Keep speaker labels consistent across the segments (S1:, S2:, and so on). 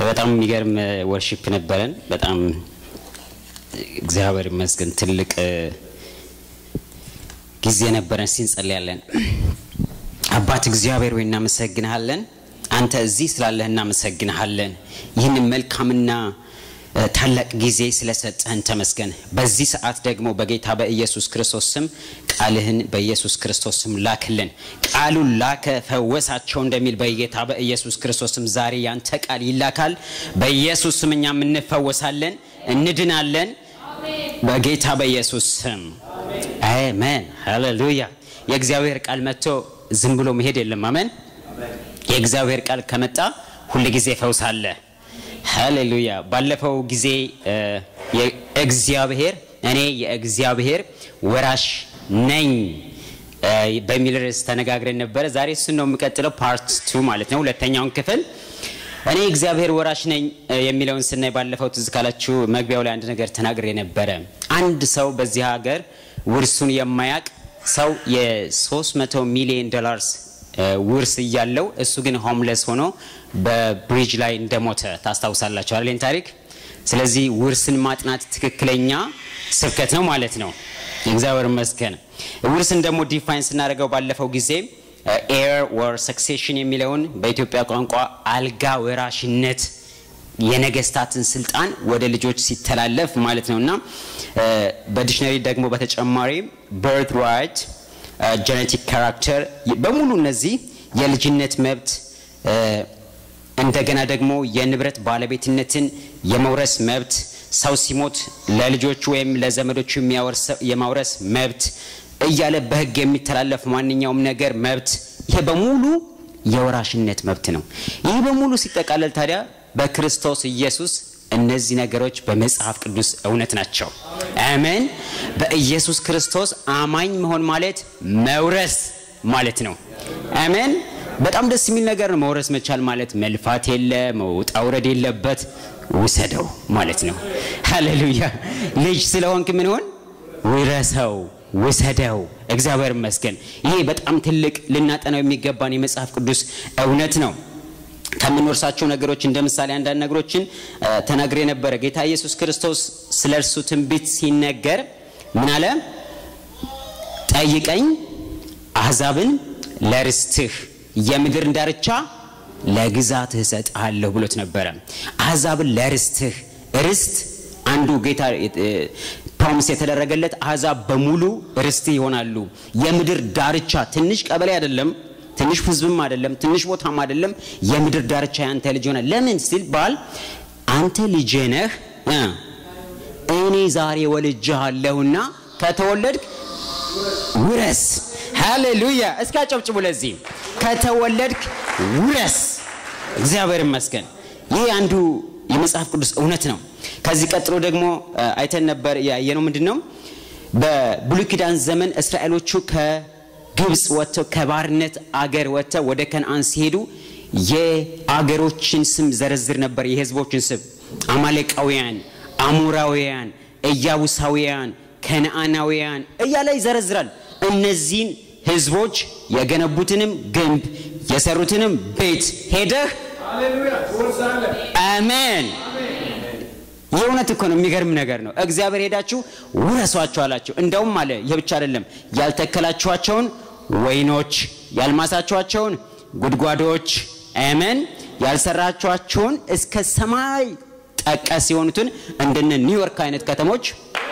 S1: በጣም የሚገርም ወርሺፕ ነበረን። በጣም እግዚአብሔር ይመስገን ትልቅ ጊዜ ነበረን። ሲንጸልያለን አባት እግዚአብሔር ወይ እናመሰግንሃለን። አንተ እዚህ ስላለህ እናመሰግንሃለን። ይህንን መልካምና ታላቅ ጊዜ ስለሰጠህን ተመስገን። በዚህ ሰዓት ደግሞ በጌታ በኢየሱስ ክርስቶስ ስም ቃልህን በኢየሱስ ክርስቶስ ስም ላክልን። ቃሉን ላከ ፈወሳቸው እንደሚል በጌታ በኢየሱስ ክርስቶስ ስም ዛሬ ያንተ ቃል ይላካል። በኢየሱስ ስም እኛም እንፈወሳለን፣ እንድናለን። በጌታ በኢየሱስ ስም አሜን። ሃሌሉያ። የእግዚአብሔር ቃል መጥቶ ዝም ብሎ መሄድ የለም። አሜን። የእግዚአብሔር ቃል ከመጣ ሁል ጊዜ ፈውስ አለ። ሃሌሉያ። ባለፈው ጊዜ የእግዚአብሔር እኔ የእግዚአብሔር ወራሽ ነኝ በሚል ርዕስ ተነጋግረን ነበረ። ዛሬ እሱን ነው የምቀጥለው፣ ፓርት ቱ ማለት ነው፣ ሁለተኛውን ክፍል እኔ እግዚአብሔር ወራሽ ነኝ የሚለውን ስናይ ባለፈው ትዝ ካላችሁ መግቢያው ላይ አንድ ነገር ተናግሬ ነበረ። አንድ ሰው በዚህ ሀገር ውርሱን የማያቅ ሰው የ300 ሚሊዮን ዶላርስ ውርስ እያለው እሱ ግን ሆምለስ ሆኖ በብሪጅ ላይ እንደሞተ ታስታውሳላችሁ አይደል ታሪክ። ስለዚህ ውርስን ማጥናት ትክክለኛ ስብከት ነው ማለት ነው። እግዚአብሔር ይመስገን። ውርስን ደግሞ ዲፋይን ስናደርገው ባለፈው ጊዜ ኤር ወር ሰክሴሽን የሚለውን በኢትዮጵያ ቋንቋ አልጋ ወራሽነት የነገስታትን ስልጣን ወደ ልጆች ሲተላለፍ ማለት ነው እና በዲክሽነሪ ደግሞ በተጨማሪ በርት ራይት ጀኔቲክ ካራክተር በሙሉ እነዚህ የልጅነት መብት እንደገና ደግሞ የንብረት ባለቤትነትን የመውረስ መብት ሰው ሲሞት ለልጆቹ ወይም ለዘመዶቹ የማውረስ መብት እያለ በህግ የሚተላለፍ ማንኛውም ነገር መብት ይሄ በሙሉ የወራሽነት መብት ነው። ይህ በሙሉ ሲጠቃለል ታዲያ በክርስቶስ ኢየሱስ እነዚህ ነገሮች በመጽሐፍ ቅዱስ እውነት ናቸው። አሜን። በኢየሱስ ክርስቶስ አማኝ መሆን ማለት መውረስ ማለት ነው። አሜን። በጣም ደስ የሚል ነገር ነው። መውረስ መቻል ማለት መልፋት የለ መውጣ ውረድ የለበት ውሰደው ማለት ነው። ሃሌሉያ። ልጅ ስለሆንክ ምን ሆን ውረሰው፣ ውሰደው። እግዚአብሔር ይመስገን። ይሄ በጣም ትልቅ ልናጠናው የሚገባን የመጽሐፍ ቅዱስ እውነት ነው። ከምንወርሳቸው ነገሮች እንደ ምሳሌ አንዳንድ ነገሮችን ተናግሬ ነበረ። ጌታ ኢየሱስ ክርስቶስ ስለ እርሱ ትንቢት ሲነገር ምን አለ? ጠይቀኝ አሕዛብን ለርስትህ የምድርን ዳርቻ ለግዛትህ እሰጥሃለሁ ብሎት ነበረ። አሕዛብን ለርስትህ ርስት አንዱ ጌታ ፕሮሚስ የተደረገለት አሕዛብ በሙሉ ርስትህ ይሆናሉ። የምድር ዳርቻ ትንሽ ቀበሌ አይደለም ትንሽ ህዝብም አይደለም፣ ትንሽ ቦታም አይደለም። የምድር ዳርቻ ያንተ ልጅ ሆነ። ለምን ሲል ባል አንተ ልጄ ነህ፣ እኔ ዛሬ ወልጄሃለሁና ከተወለድክ ውረስ። ሃሌሉያ! እስኪ አጨብጭቡ ለዚህ። ከተወለድክ ውረስ። እግዚአብሔር ይመስገን። ይህ አንዱ የመጽሐፍ ቅዱስ እውነት ነው። ከዚህ ቀጥሎ ደግሞ አይተን ነበር ያየነው ምንድን ነው? በብሉይ ኪዳን ዘመን እስራኤሎቹ ከ ግብፅ ወጥተው ከባርነት አገር ወጥተው ወደ ከነአን ሲሄዱ የአገሮችን ስም ዘረዝር ነበር። የህዝቦችን ስም አማሌቃውያን፣ አሞራውያን፣ ኢያቡሳውያን፣ ከነአናውያን እያለ ይዘረዝራል። እነዚህን ህዝቦች የገነቡትንም ግንብ የሰሩትንም ቤት ሄደህ አሜን። ይህ እውነት እኮ ነው። የሚገርም ነገር ነው። እግዚአብሔር ሄዳችሁ ውረሷቸው አላቸው። እንደውም አለ ይህ ብቻ አይደለም፣ ያልተከላችኋቸውን ወይኖች፣ ያልማሳችኋቸውን ጉድጓዶች፣ አሜን፣ ያልሰራችኋቸውን እስከ ሰማይ ጠቀስ የሆኑትን እንደነ ኒውዮርክ አይነት ከተሞች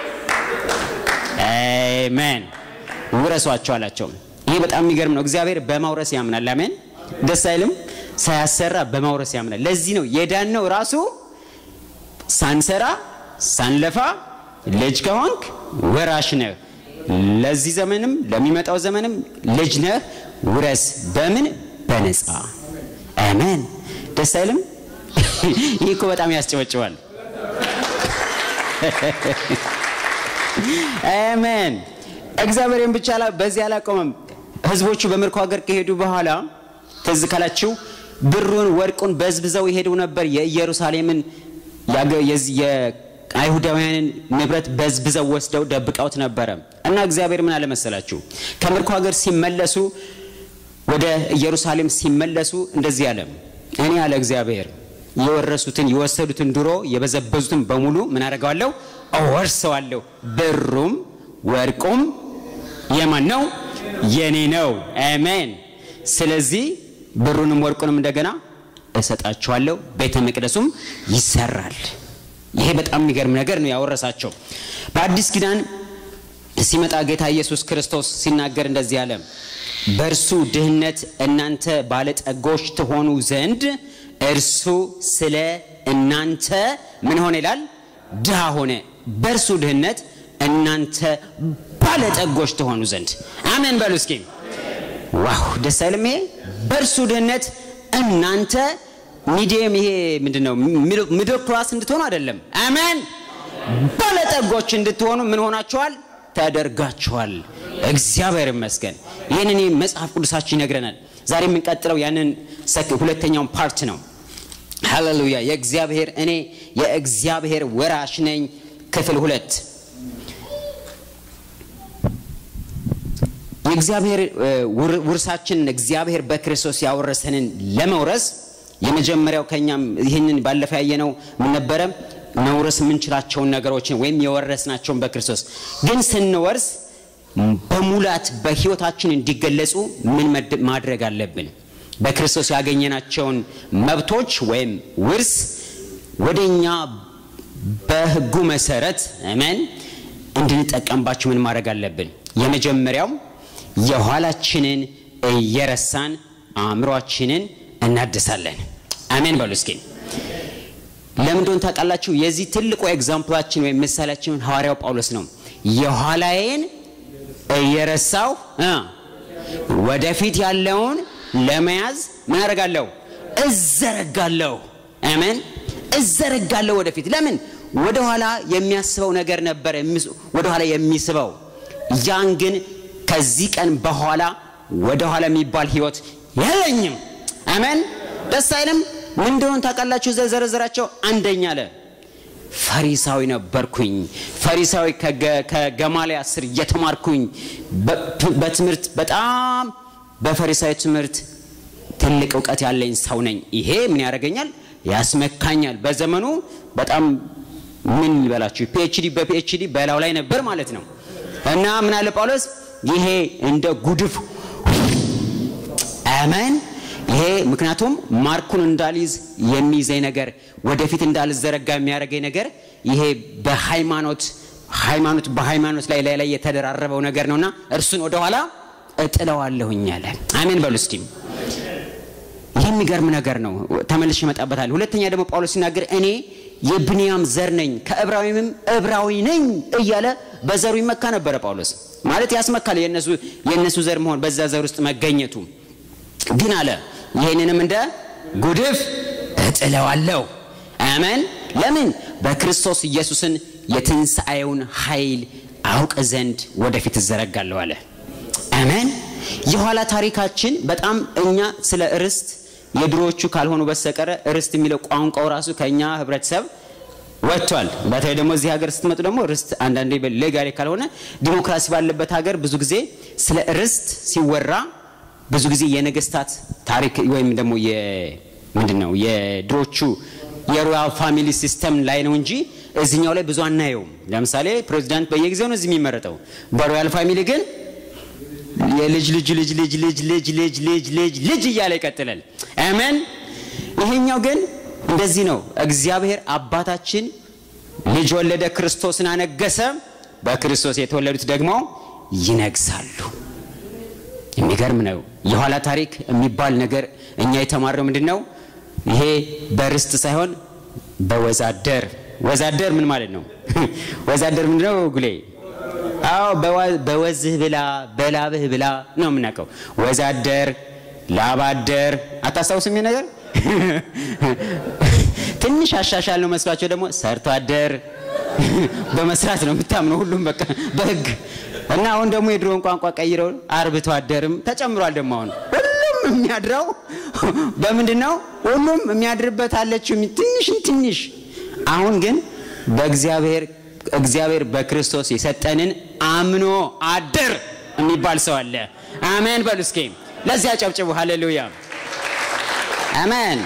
S1: አሜን ውረሷቸው አላቸው። ይህ በጣም የሚገርም ነው። እግዚአብሔር በማውረስ ያምናል። አሜን። ደስ አይልም? ሳያሰራ በማውረስ ያምናል። ለዚህ ነው የዳነው ራሱ ሳንሰራ ሳንለፋ ልጅ ከሆንክ ወራሽ ነህ። ለዚህ ዘመንም ለሚመጣው ዘመንም ልጅ ነህ፣ ውረስ። በምን በነፃ አሜን። ደስ አይልም? ይህ እኮ በጣም ያስጨበጭባል። አሜን። እግዚአብሔርን ብቻ በዚህ አላቆመም። ህዝቦቹ በምርኮ ሀገር ከሄዱ በኋላ ትዝ ካላችሁ ብሩን ወርቁን በዝብዘው ይሄዱ ነበር የኢየሩሳሌምን የአይሁዳውያንን ንብረት በዝብዘው ወስደው ደብቀውት ነበረ እና እግዚአብሔር ምን አለመሰላችሁ ከምርኮ ሀገር ሲመለሱ ወደ ኢየሩሳሌም ሲመለሱ እንደዚህ አለ እኔ አለ እግዚአብሔር የወረሱትን የወሰዱትን ድሮ የበዘበዙትን በሙሉ ምን አደርገዋለሁ? እወርሰዋለሁ። ብሩም ወርቁም የማን ነው? የኔ ነው። አሜን። ስለዚህ ብሩንም ወርቁንም እንደገና እሰጣቸዋለሁ፣ ቤተ መቅደሱም ይሰራል። ይሄ በጣም የሚገርም ነገር ነው ያወረሳቸው። በአዲስ ኪዳን ሲመጣ ጌታ ኢየሱስ ክርስቶስ ሲናገር እንደዚህ አለ፣ በእርሱ ድህነት እናንተ ባለጠጎች ትሆኑ ዘንድ እርሱ ስለ እናንተ ምን ሆነ ይላል? ድሃ ሆነ። በእርሱ ድህነት እናንተ ባለጠጎች ትሆኑ ዘንድ አሜን በሉ እስኪ። ዋው ደስ አይልም? ይሄ በእርሱ ድህነት እናንተ ሚዲየም ይሄ ምንድን ነው ሚድል ክላስ እንድትሆኑ አይደለም። አሜን ባለጠጎች እንድትሆኑ ምን ሆናችኋል? ተደርጋችኋል። እግዚአብሔር ይመስገን። ይህንን መጽሐፍ ቅዱሳችን ይነግረናል። ዛሬ የምንቀጥለው ያንን ሁለተኛውን ፓርት ነው። ሃሌሉያ! የእግዚአብሔር እኔ የእግዚአብሔር ወራሽ ነኝ ክፍል ሁለት የእግዚአብሔር ውርሳችንን እግዚአብሔር በክርስቶስ ያወረሰንን ለመውረስ የመጀመሪያው ከኛም ይህንን ባለፈ ያየነው ምን ነበረ? መውረስ የምንችላቸውን ነገሮችን ወይም የወረስናቸውን በክርስቶስ ግን ስንወርስ በሙላት በህይወታችን እንዲገለጹ ምን ማድረግ አለብን? በክርስቶስ ያገኘናቸውን መብቶች ወይም ውርስ ወደኛ በህጉ መሰረት አሜን እንድንጠቀምባቸው ምን ማድረግ አለብን? የመጀመሪያው የኋላችንን እየረሳን አእምሯችንን እናድሳለን። አሜን በሉ እስኪ። ለምን እንደሆነ ታውቃላችሁ? የዚህ ትልቁ ኤግዛምፕላችን ወይም ምሳሌያችን ሐዋርያው ጳውሎስ ነው። የኋላዬን እየረሳው ወደፊት ያለውን ለመያዝ ምን አደርጋለሁ? እዘረጋለሁ። አሜን እዘረጋለሁ ወደፊት። ለምን ወደኋላ የሚያስበው ነገር ነበር ወደኋላ የሚስበው ያን ግን ከዚህ ቀን በኋላ ወደኋላ የሚባል ህይወት የለኝም። አሜን ደስ አይልም? ምን እንደሆነ ታውቃላችሁ? ዘረዘራቸው። አንደኛ አለ ፈሪሳዊ ነበርኩኝ። ፈሪሳዊ ከገማልያ ስር እየተማርኩኝ በትምህርት በጣም በፈሪሳዊ ትምህርት ትልቅ እውቀት ያለኝ ሰው ነኝ። ይሄ ምን ያደርገኛል? ያስመካኛል። በዘመኑ በጣም ምን ይበላችሁ ፒኤችዲ በፒኤችዲ በላው ላይ ነበር ማለት ነው። እና ምን አለ ጳውሎስ ይሄ እንደ ጉድፍ አሜን። ይሄ ምክንያቱም ማርኩን እንዳልይዝ የሚይዘኝ ነገር ወደፊት እንዳልዘረጋ የሚያደርገኝ ነገር ይሄ በሃይማኖት ሃይማኖት በሃይማኖት ላይ ላይ ላይ የተደራረበው ነገር ነውና እርሱን ወደኋላ እጥለዋለሁኝ አለ። አሜን በሉ እስቲ። ይህ የሚገርም ነገር ነው። ተመልሼ እመጣበታለሁ። ሁለተኛ ደግሞ ጳውሎስ ሲናገር እኔ የብንያም ዘር ነኝ ከዕብራዊምም ዕብራዊ ነኝ እያለ በዘሩ ይመካ ነበረ ጳውሎስ። ማለት ያስመካል የነሱ የነሱ ዘር መሆን በዛ ዘር ውስጥ መገኘቱ። ግን አለ ይህንንም እንደ ጉድፍ እጥለዋለሁ። አሜን። ለምን በክርስቶስ ኢየሱስን የትንሣኤውን ኃይል አውቅ ዘንድ ወደፊት እዘረጋለሁ አለ። አሜን። የኋላ ታሪካችን በጣም እኛ ስለ ርስት የድሮዎቹ ካልሆኑ በስተቀረ ርስት የሚለው ቋንቋው ራሱ ከኛ ህብረተሰብ ወጥቷል። በተለይ ደግሞ እዚህ ሀገር ስትመጡ ደግሞ ርስት አንዳንዴ ሌጋሌ ካልሆነ ዲሞክራሲ ባለበት ሀገር ብዙ ጊዜ ስለ ርስት ሲወራ ብዙ ጊዜ የነገስታት ታሪክ ወይም ደግሞ ምንድን ነው የድሮቹ የሮያል ፋሚሊ ሲስተም ላይ ነው እንጂ እዚኛው ላይ ብዙ አናየውም። ለምሳሌ ፕሬዚዳንት በየጊዜው ነው እዚህ የሚመረጠው። በሮያል ፋሚሊ ግን የልጅ ልጅ ልጅ ልጅ ልጅ ልጅ ልጅ ልጅ ልጅ ልጅ እያለ ይቀጥላል። አሜን። ይሄኛው ግን እንደዚህ ነው። እግዚአብሔር አባታችን ልጅ ወለደ፣ ክርስቶስን አነገሰ። በክርስቶስ የተወለዱት ደግሞ ይነግሳሉ። የሚገርም ነው። የኋላ ታሪክ የሚባል ነገር እኛ የተማርነው ምንድን ነው? ይሄ በርስት ሳይሆን በወዛደር ወዛደር ምን ማለት ነው? ወዛደር ምንድን ነው ጉሌ? አዎ በወዝህ ብላ በላብህ ብላ ነው የምናውቀው። ወዛደር፣ ላባደር አታስታውስም? ይሄ ነገር ትንሽ አሻሻል ነው መስሏቸው ደግሞ ሰርቶ አደር በመስራት ነው የምታምነው ሁሉም በቃ በህግ እና አሁን ደግሞ የድሮውን ቋንቋ ቀይረው አርብቶ አደርም ተጨምሯል። ደግሞ አሁን ሁሉም የሚያድረው በምንድን ነው? ሁሉም የሚያድርበት አለችው ትንሽን ትንሽ። አሁን ግን በእግዚአብሔር እግዚአብሔር በክርስቶስ የሰጠንን አምኖ አደር የሚባል ሰው አለ። አሜን በሉ እስኪ። ለዚያ ጨብጭቡ። ሃሌሉያ አሜን።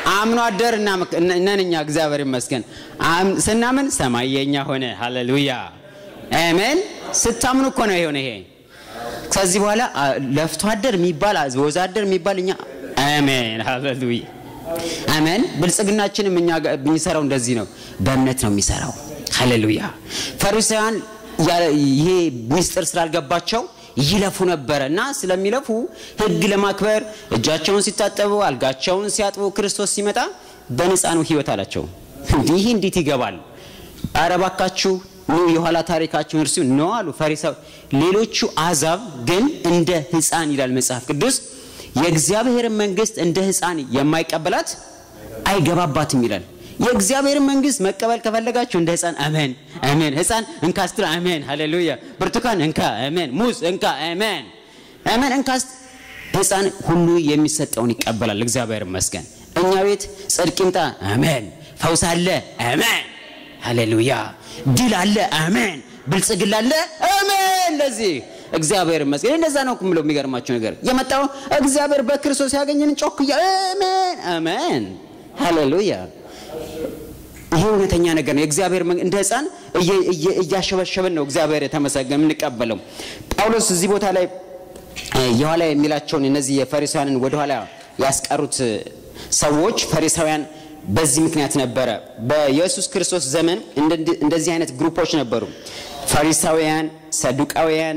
S1: አምኖ አደር ነን እኛ እግዚአብሔር ይመስገን። ስናምን ሰማይ የኛ ሆነ። ሃሌሉያ አሜን። ስታምኑ እኮ ነው የሆነ ይሄ። ከዚህ በኋላ ለፍቶ አደር የሚባል ወዛደር የሚባል እኛ አሜን፣ ሃሌሉያ አሜን። ብልጽግናችንም እኛ የሚሰራው እንደዚህ ነው፣ በእምነት ነው የሚሰራው። ሃሌሉያ ፈሪሳውያን ይሄ ሚስጥር ስላልገባቸው ይለፉ ነበረ እና ስለሚለፉ ሕግ ለማክበር እጃቸውን ሲታጠቡ አልጋቸውን ሲያጥቡ ክርስቶስ ሲመጣ በነፃ ነው ህይወት አላቸው። ይህ እንዴት ይገባል? አረ እባካችሁ ኑ የኋላ ታሪካችሁን እርሱ ነው አሉ ፈሪሳው። ሌሎቹ አሕዛብ ግን እንደ ሕፃን ይላል መጽሐፍ ቅዱስ የእግዚአብሔርን መንግስት እንደ ሕፃን የማይቀበላት አይገባባትም ይላል። የእግዚአብሔርን መንግስት መቀበል ከፈለጋችሁ እንደ ህፃን አሜን አሜን። ህፃን እንካ ስትል አሜን ሃሌሉያ። ብርቱካን እንካ አሜን። ሙዝ እንካ አሜን አሜን። እንካ ህፃን ሁሉ የሚሰጠውን ይቀበላል። እግዚአብሔር ይመስገን። እኛ ቤት ጽድቅ ይምጣ አሜን። ፈውስ አለ አሜን ሃሌሉያ። ድል አለ አሜን። ብልጽግና አለ አሜን። ለዚህ እግዚአብሔር ይመስገን። እንደዛ ነው የምለው። የሚገርማችሁ ነገር የመጣው እግዚአብሔር በክርስቶስ ያገኘን ጮክ አሜን አሜን ሃሌሉያ ይሄ እውነተኛ ነገር ነው። የእግዚአብሔር እንደ ህፃን እያሸበሸብን ነው እግዚአብሔር የተመሰገነ የምንቀበለው። ጳውሎስ እዚህ ቦታ ላይ የኋላ የሚላቸውን እነዚህ የፈሪሳውያንን ወደኋላ ያስቀሩት ሰዎች ፈሪሳውያን በዚህ ምክንያት ነበረ። በኢየሱስ ክርስቶስ ዘመን እንደዚህ አይነት ግሩፖች ነበሩ። ፈሪሳውያን፣ ሰዱቃውያን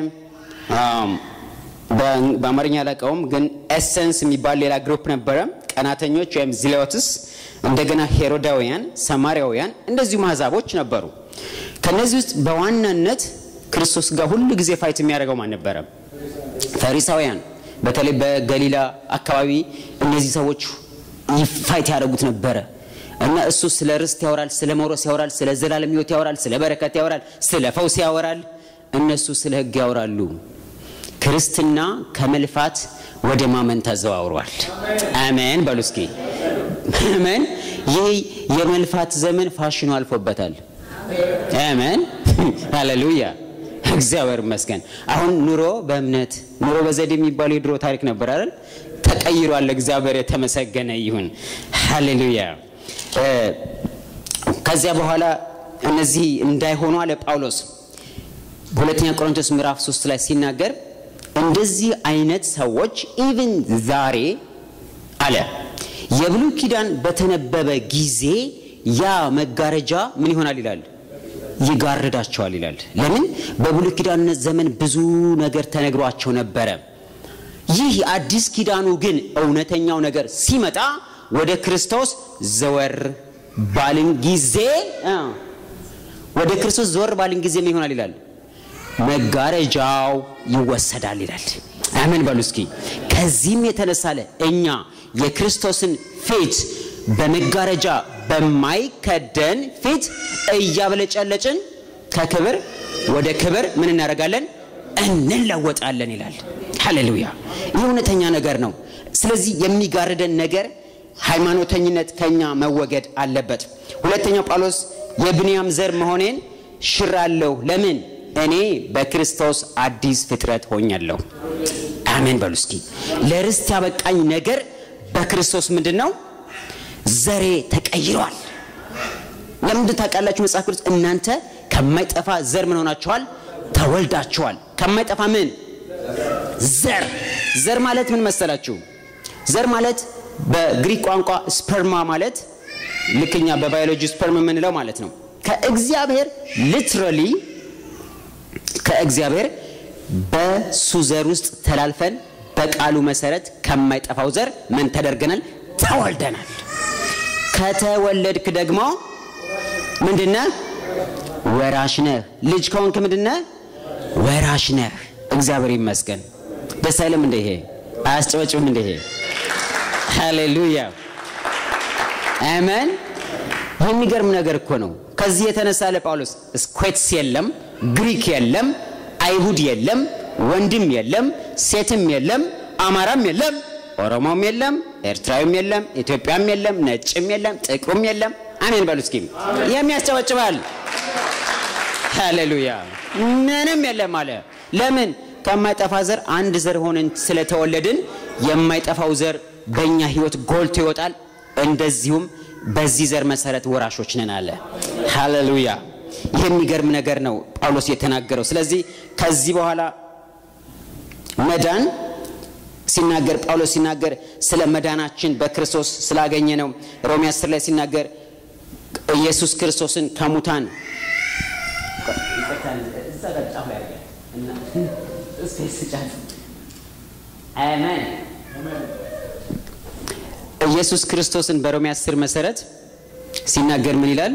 S1: በአማርኛ አላውቀውም፣ ግን ኤሰንስ የሚባል ሌላ ግሩፕ ነበረ። ቀናተኞች ወይም ዚሌዎትስ እንደገና ሄሮዳውያን፣ ሰማሪያውያን እንደዚሁ አሕዛቦች ነበሩ። ከነዚህ ውስጥ በዋናነት ክርስቶስ ጋር ሁሉ ጊዜ ፋይት የሚያደርገው ማን ነበረ? ፈሪሳውያን። በተለይ በገሊላ አካባቢ እነዚህ ሰዎች ፋይት ያደርጉት ነበረ እና እሱ ስለ ርስት ያወራል፣ ስለ መውረስ ያወራል፣ ስለ ዘላለም ሕይወት ያወራል፣ ስለ በረከት ያወራል፣ ስለ ፈውስ ያወራል። እነሱ ስለ ሕግ ያወራሉ። ክርስትና ከመልፋት ወደ ማመን ተዘዋውሯል። አሜን በሉ እስኪ አሜን። ይህ የመልፋት ዘመን ፋሽኑ አልፎበታል። አሜን ሃሌሉያ፣ እግዚአብሔር ይመስገን። አሁን ኑሮ በእምነት ኑሮ በዘዴ የሚባለው የድሮ ታሪክ ነበር አይደል? ተቀይሯል። እግዚአብሔር የተመሰገነ ይሁን። ሃሌሉያ። ከዚያ በኋላ እነዚህ እንዳይሆኑ አለ ጳውሎስ ሁለተኛ ቆሮንቶስ ምዕራፍ 3 ላይ ሲናገር እንደዚህ አይነት ሰዎች ኢቭን ዛሬ አለ የብሉይ ኪዳን በተነበበ ጊዜ ያ መጋረጃ ምን ይሆናል ይላል ይጋርዳቸዋል ይላል ለምን በብሉይ ኪዳን ዘመን ብዙ ነገር ተነግሯቸው ነበረ ይህ የአዲስ ኪዳኑ ግን እውነተኛው ነገር ሲመጣ ወደ ክርስቶስ ዘወር ባልን ጊዜ ወደ ክርስቶስ ዘወር ባልን ጊዜ ምን ይሆናል ይላል መጋረጃው ይወሰዳል ይላል። አሜን በሉ እስኪ። ከዚህም የተነሳለ እኛ የክርስቶስን ፊት በመጋረጃ በማይከደን ፊት እያብለጨለጭን ከክብር ወደ ክብር ምን እናደርጋለን? እንለወጣለን ይላል። ሃሌሉያ! ይህ እውነተኛ ነገር ነው። ስለዚህ የሚጋርደን ነገር ሃይማኖተኝነት ከኛ መወገድ አለበት። ሁለተኛው ጳውሎስ የብንያም ዘር መሆኔን ሽራለሁ። ለምን? እኔ በክርስቶስ አዲስ ፍጥረት ሆኛለሁ። አሜን በሉ እስኪ። ለርስት ያበቃኝ ነገር በክርስቶስ ምንድን ነው? ዘሬ ተቀይሯል። ለምንድን ታውቃላችሁ? መጽሐፍ ቅዱስ እናንተ ከማይጠፋ ዘር ምን ሆናችኋል? ተወልዳችኋል። ከማይጠፋ ምን ዘር። ዘር ማለት ምን መሰላችሁ? ዘር ማለት በግሪክ ቋንቋ ስፐርማ ማለት ልክኛ በባዮሎጂ ስፐርም የምንለው ማለት ነው። ከእግዚአብሔር ሊትራሊ ከእግዚአብሔር በሱ ዘር ውስጥ ተላልፈን በቃሉ መሰረት ከማይጠፋው ዘር ምን ተደርገናል? ተወልደናል። ከተወለድክ ደግሞ ምንድነህ? ወራሽ ነህ። ልጅ ከሆንክ ምንድነህ? ወራሽ ነህ። እግዚአብሔር ይመስገን። ደስ አይልም እንደ ይሄ? አያስጨበጭብም እንደ ይሄ? ሃሌሉያ አሜን። የሚገርም ነገር እኮ ነው። ከዚህ የተነሳ ለጳውሎስ ስኩዌትስ የለም፣ ግሪክ የለም፣ አይሁድ የለም፣ ወንድም የለም፣ ሴትም የለም፣ አማራም የለም፣ ኦሮሞም የለም፣ ኤርትራዊም የለም፣ ኢትዮጵያም የለም፣ ነጭም የለም፣ ጥቁርም የለም። አሜን በሉ እስኪ። የሚያስጨበጭባል። ሃሌሉያ ምንም የለም አለ። ለምን? ከማይጠፋ ዘር አንድ ዘር ሆነን ስለተወለድን የማይጠፋው ዘር በእኛ ህይወት ጎልቶ ይወጣል። እንደዚሁም በዚህ ዘር መሰረት ወራሾች ነን አለ። ሃሌሉያ! ይህ የሚገርም ነገር ነው ጳውሎስ የተናገረው። ስለዚህ ከዚህ በኋላ መዳን ሲናገር ጳውሎስ ሲናገር ስለ መዳናችን በክርስቶስ ስላገኘ ነው። ሮሜ 10 ላይ ሲናገር ኢየሱስ ክርስቶስን ከሙታን ኢየሱስ ክርስቶስን በሮሜ 10 መሰረት ሲናገር ምን ይላል?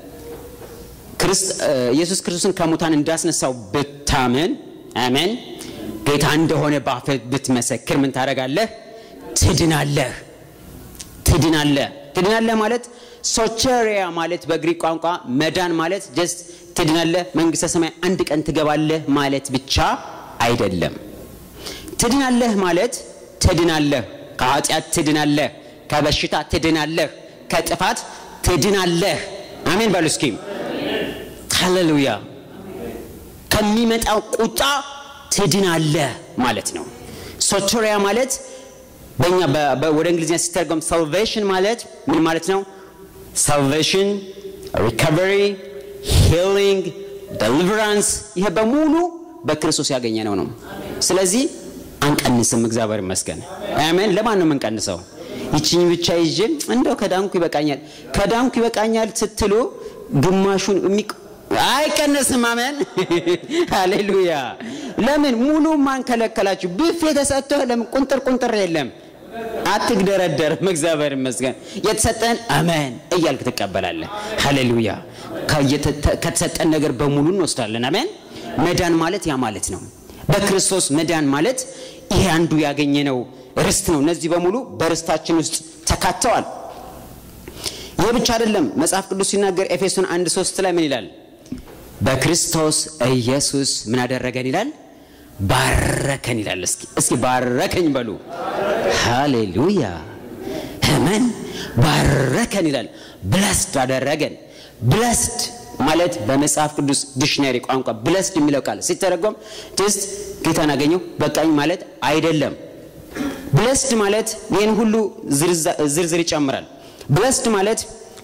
S1: ኢየሱስ ክርስቶስን ከሙታን እንዳስነሳው ብታምን አሜን ጌታ እንደሆነ በአፍህ ብትመሰክር ምን ታደርጋለህ? ትድናለህ። ትድናለህ። ትድናለህ ማለት ሶቸሪያ ማለት በግሪክ ቋንቋ መዳን ማለት ጀስት ትድናለህ፣ መንግስተ ሰማይ አንድ ቀን ትገባለህ ማለት ብቻ አይደለም። ትድናለህ ማለት ትድናለህ፣ ከኃጢአት ትድናለህ፣ ከበሽታ ትድናለህ፣ ከጥፋት ትድናለህ። አሜን በሉ እስኪ ሃሌሉያ። ከሚመጣው ቁጣ ትድናለህ ማለት ነው። ሶቶሪያ ማለት በእኛ ወደ እንግሊዝኛ ሲተረጎም ሳልቬሽን ማለት ምን ማለት ነው? ሳልቬሽን፣ ሪካቨሪ፣ ሂሊንግ፣ ደሊቨራንስ ይሄ በሙሉ በክርስቶስ ያገኘነው ነው። ስለዚህ አንቀንስም። እግዚአብሔር ይመስገን። አሜን። ለማን ነው የምንቀንሰው? ይችኝ ብቻ ይዤ እንደው ከዳንኩ ይበቃኛል፣ ከዳንኩ ይበቃኛል ስትሉ ግማሹን አይቀነስም። አሜን ሃሌሉያ። ለምን ሙሉ ማን ከለከላችሁ? ብፌ ተሰጥቶህ ለምን ቁንጥር ቁንጥር የለም? አትግደረደርም። እግዚአብሔር ይመስገን። የተሰጠን አሜን እያልክ ትቀበላለህ። ሃሌሉያ። ከተሰጠን ነገር በሙሉ እንወስዳለን። አሜን። መዳን ማለት ያ ማለት ነው። በክርስቶስ መዳን ማለት ይሄ አንዱ ያገኘነው ርስት ነው። እነዚህ በሙሉ በርስታችን ውስጥ ተካተዋል። ይህ ብቻ አይደለም። መጽሐፍ ቅዱስ ሲናገር ኤፌሶን አንድ ሶስት ላይ ምን ይላል? በክርስቶስ ኢየሱስ ምን አደረገን ይላል? ባረከን ይላል። እስኪ እስኪ ባረከኝ በሉ። ሃሌሉያ አሜን። ባረከን ይላል። ብለስድ አደረገን። ብለስድ ማለት በመጽሐፍ ቅዱስ ዲክሽነሪ ቋንቋ ብለስድ የሚለው ቃል ሲተረጎም ጀስት ጌታን አገኘው በቃኝ ማለት አይደለም። ብለስድ ማለት ይህን ሁሉ ዝርዝር ይጨምራል። ብለስድ ማለት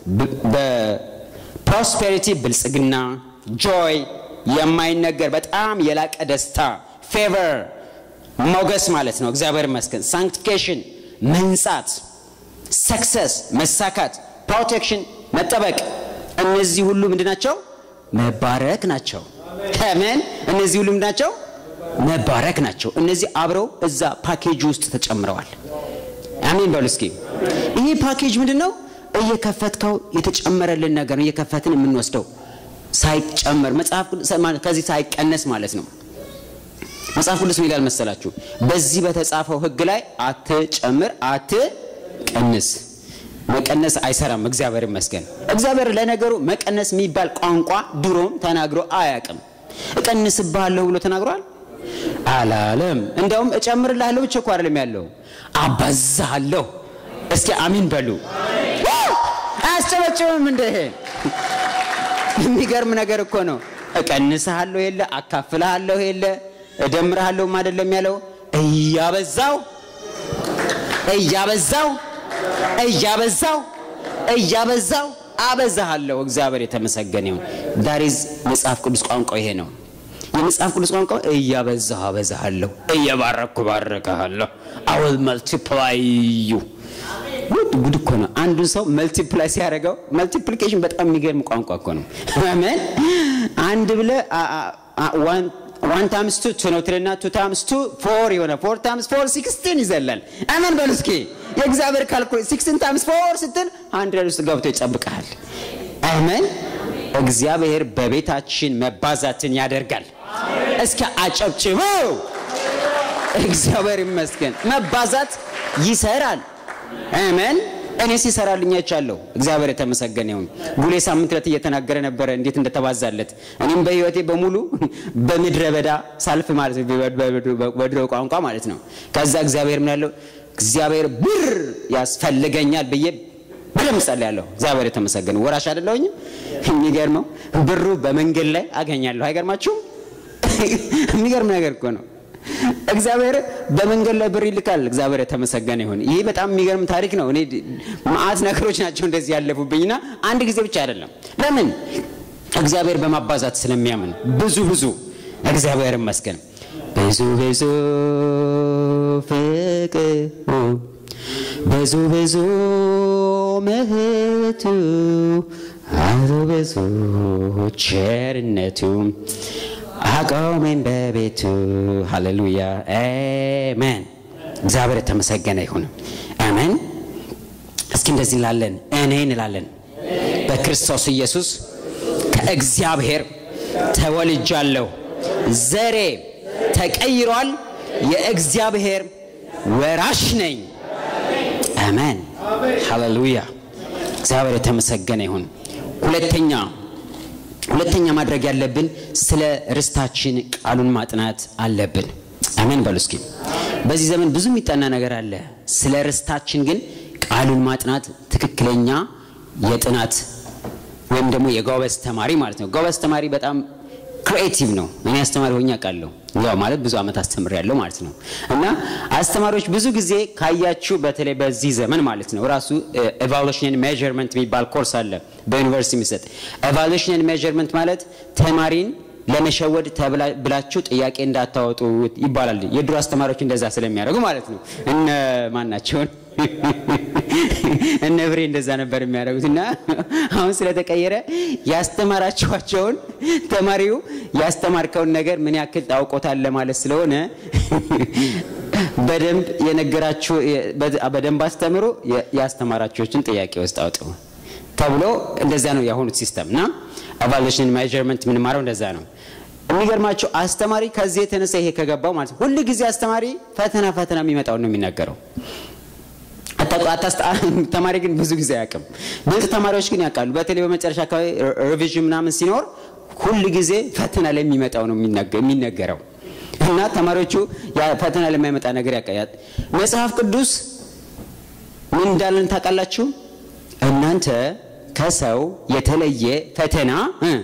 S1: በፕሮስፔሪቲ ብልጽግና፣ ጆይ፣ የማይነገር በጣም የላቀ ደስታ፣ ፌቨር፣ ሞገስ ማለት ነው። እግዚአብሔር ይመስገን። ሳንክቲኬሽን፣ መንጻት፣ ሰክሰስ፣ መሳካት፣ ፕሮቴክሽን፣ መጠበቅ፣ እነዚህ ሁሉ ምንድን ናቸው? መባረክ ናቸው። አሜን። እነዚህ ሁሉ ምንድን ናቸው? መባረክ ናቸው። እነዚህ አብረው እዛ ፓኬጅ ውስጥ ተጨምረዋል። አሜን በሉ እስኪ። ይሄ ፓኬጅ ምንድን ነው? እየከፈትከው የተጨመረልን ነገር ነው። እየከፈትን የምንወስደው ሳይጨመር መጽሐፍ ከዚህ ሳይቀነስ ማለት ነው። መጽሐፍ ቅዱስ ምን ይላል መሰላችሁ? በዚህ በተጻፈው ሕግ ላይ አትጨምር፣ አትቀንስ። መቀነስ አይሰራም። እግዚአብሔር ይመስገን። እግዚአብሔር ለነገሩ መቀነስ የሚባል ቋንቋ ድሮም ተናግሮ አያውቅም። እቀንስብሃለሁ ብሎ ተናግሯል አላለም። እንደውም እጨምርልሃለሁ ብቻ እኮ አይደለም ያለው አባዛሃለሁ። እስኪ አሚን በሉ። አያስጨበጭብም እንደ ይሄ የሚገርም ነገር እኮ ነው። እቀንስሃለሁ የለ አካፍልሃለሁ የለ እደምርሃለሁም አይደለም ያለው እያበዛው እያበዛው እያበዛው እያበዛው አበዛሃለሁ። እግዚአብሔር የተመሰገነ ይሁን። ዳሪዝ መጽሐፍ ቅዱስ ቋንቋ ይሄ ነው። የመጽሐፍ ቅዱስ ቋንቋ እያበዛሁ አበዛሃለሁ፣ እየባረኩ ባረካሃለሁ። አውል መልቲፕላይ ዩ ጉድ እኮ ነው። አንዱን ሰው መልቲፕላይ ሲያደርገው መልቲፕሊኬሽን በጣም የሚገርም ቋንቋ እኮ ነው። አሜን። አንድ ብለ ዋን ታምስ ቱ ቱ ነው ትልና ቱ ታምስ ቱ ፎር የሆነ ፎር ታምስ ፎር ሲክስቲን ይዘላል። አሜን በሉ እስኪ። የእግዚአብሔር ካልኩሌት ሲክስቲን ታምስ ፎር ስትል ሀንድረድ ውስጥ ገብቶ ይጠብቃል። አሜን። እግዚአብሔር በቤታችን መባዛትን ያደርጋል። እስኪ አጨብጭበው። እግዚአብሔር ይመስገን። መባዛት ይሰራል። አሜን። እኔ ሲሰራልኝ አይቻለሁ። እግዚአብሔር የተመሰገነ ይሁን። ቡሌ ሳምንት ዕለት እየተናገረ ነበረ እንዴት እንደተባዛለት። እኔም በህይወቴ በሙሉ በምድረ በዳ ሳልፍ ማለት ነው፣ በድሮ ቋንቋ ማለት ነው። ከዛ እግዚአብሔር ምን ያለው እግዚአብሔር ብር ያስፈልገኛል ብዬ በደምብ ጸልያለሁ። እግዚአብሔር የተመሰገነ ወራሽ አይደለሁኝም። የሚገርመው ብሩ በመንገድ ላይ አገኛለሁ። አይገርማችሁም? የሚገርም ነገር እኮ ነው። እግዚአብሔር በመንገድ ላይ ብር ይልካል። እግዚአብሔር የተመሰገነ ይሁን። ይህ በጣም የሚገርም ታሪክ ነው። እኔ መዓት ነገሮች ናቸው እንደዚህ ያለፉብኝና አንድ ጊዜ ብቻ አይደለም። ለምን እግዚአብሔር በማባዛት ስለሚያምን ብዙ ብዙ እግዚአብሔር ይመስገን ብዙ ብዙ ፍቅሩ ብዙ ብዙ ምሕረቱ አቶ ብዙ ቸርነቱ አቆመኝ በቤቱ ሃሌሉያ አሜን። እግዚአብሔር የተመሰገነ ይሁን። አሜን። እስኪ እንደዚህ እንላለን፣ እኔ እንላለን በክርስቶስ ኢየሱስ ከእግዚአብሔር ተወልጃለሁ፣ ዘሬ ተቀይሯል፣ የእግዚአብሔር ወራሽ ነኝ። አሜን ሃሌሉያ። እግዚአብሔር የተመሰገነ ይሁን። ሁለተኛ ሁለተኛ ማድረግ ያለብን ስለ ርስታችን ቃሉን ማጥናት አለብን። አሜን በሉ እስኪ። በዚህ ዘመን ብዙ የሚጠና ነገር አለ። ስለ ርስታችን ግን ቃሉን ማጥናት ትክክለኛ የጥናት ወይም ደግሞ የጎበዝ ተማሪ ማለት ነው። ጎበዝ ተማሪ በጣም ክሪኤቲቭ ነው። እኔ አስተማሪ ሆኜ አውቃለሁ። ያው ማለት ብዙ ዓመት አስተምር ያለው ማለት ነው። እና አስተማሪዎች ብዙ ጊዜ ካያችሁ በተለይ በዚህ ዘመን ማለት ነው ራሱ ኤቫሉሽን ሜዥርመንት የሚባል ኮርስ አለ በዩኒቨርሲቲ የሚሰጥ ኤቫሉሽን ሜዥርመንት ማለት ተማሪን ለመሸወድ ብላችሁ ጥያቄ እንዳታወጡ ይባላል። የድሮ አስተማሪዎች እንደዛ ስለሚያደርጉ ማለት ነው። እነ ማናቸውን እነ ብሬ እንደዛ ነበር የሚያደርጉት እና አሁን ስለተቀየረ ያስተማራችኋቸውን ተማሪው ያስተማርከውን ነገር ምን ያክል ታውቆታል ለማለት ስለሆነ በደንብ የነገራችሁ በደንብ አስተምሮ ያስተማራችሁችን ጥያቄ ውስጥ አውጡ ተብሎ እንደዛ ነው የአሁኑ ሲስተም እና ኤቫሉሽን ሜዥርመንት የምንማረው እንደዛ ነው። የሚገርማቸው አስተማሪ ከዚህ የተነሳ ይሄ ከገባው ማለት ነው ሁል ጊዜ አስተማሪ ፈተና ፈተና የሚመጣውን ነው የሚናገረው። ተማሪ ግን ብዙ ጊዜ አያውቅም። ብልጥ ተማሪዎች ግን ያውቃሉ። በተለይ በመጨረሻ አካባቢ ሪቪዥን ምናምን ሲኖር ሁል ጊዜ ፈተና ላይ የሚመጣው ነው የሚነገረው እና ተማሪዎቹ ፈተና ለማይመጣ ነገር ያቀያል። መጽሐፍ ቅዱስ ምን እንዳለን ታውቃላችሁ? እናንተ ከሰው የተለየ ፈተና